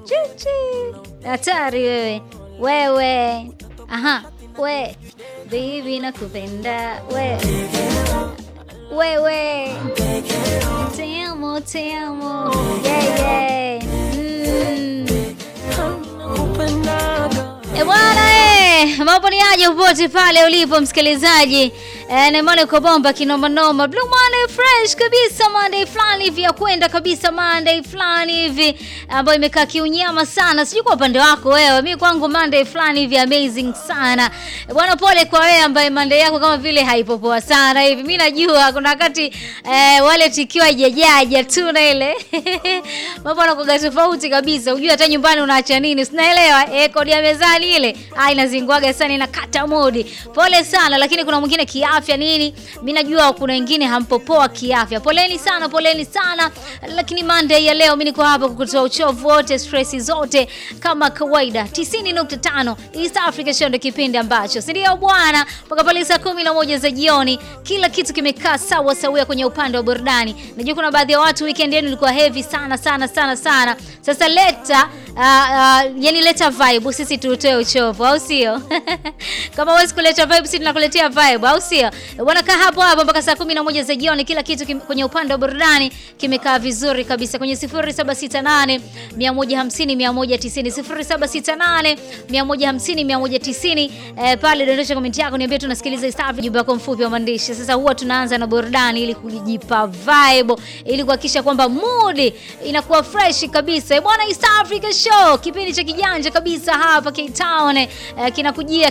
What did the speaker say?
Chuchi. Hatari wewe. Wewe. Aha. We. Baby nakupenda. We. Wewe. Te amo, te amo. Yeah, yeah. Mm. E bwana eh, mambo ni aje popote pale ulipo msikilizaji. Eh, na maana uko bomba kinoma noma. Blue Monday fresh kabisa Monday fulani hivi ya kwenda kabisa Monday fulani hivi ambayo imekaa kiunyama sana. Sijui kwa upande wako wewe. Mimi kwangu Monday fulani hivi amazing sana. E bwana pole kwa wewe ambaye Monday yako kama vile haipopoa sana hivi. Mimi najua kuna wakati eh, wale tikiwa hajajaja tu na ile. Mambo yanakuwa tofauti kabisa. Unajua hata nyumbani unaacha nini? Sinaelewa. Eh, kodi ya mezani ile. Ah, inazingwaga sana inakata modi. Pole sana lakini kuna mwingine kiafya nini? Mimi najua kuna wengine hampopoa kiafya. Poleni sana, poleni sana. Lakini Monday ya leo mimi niko hapa kukutoa uchovu wote, stress zote kama kawaida. 90.5 East Africa Show ndio kipindi ambacho. Si ndio bwana? Mpaka pale saa 11 za jioni kila kitu kimekaa sawa sawia kwenye upande wa burudani. Najua kuna baadhi ya watu weekend yenu ilikuwa heavy sana sana sana sana. Sasa leta uh, uh, yani leta vibe sisi tutoe uchovu au sio? Kama huwezi kuleta vibe sisi tunakuletea vibe au sio? Bwana kaa hapo hapo mpaka saa 11 za jioni kila kitu kim, kwenye upande wa burudani kimekaa vizuri kabisa kwenye 0768 150 190 0768 150 190 eh, pale dondosha comment yako niambie tunasikiliza East Africa jumbe yako mfupi wa maandishi. Sasa huwa tunaanza na burudani ili kujipa vibe ili kuhakikisha kwamba mood inakuwa fresh kabisa. Bwana East Africa Show kipindi cha kijanja kabisa hapa Cape Town eh, kinakujia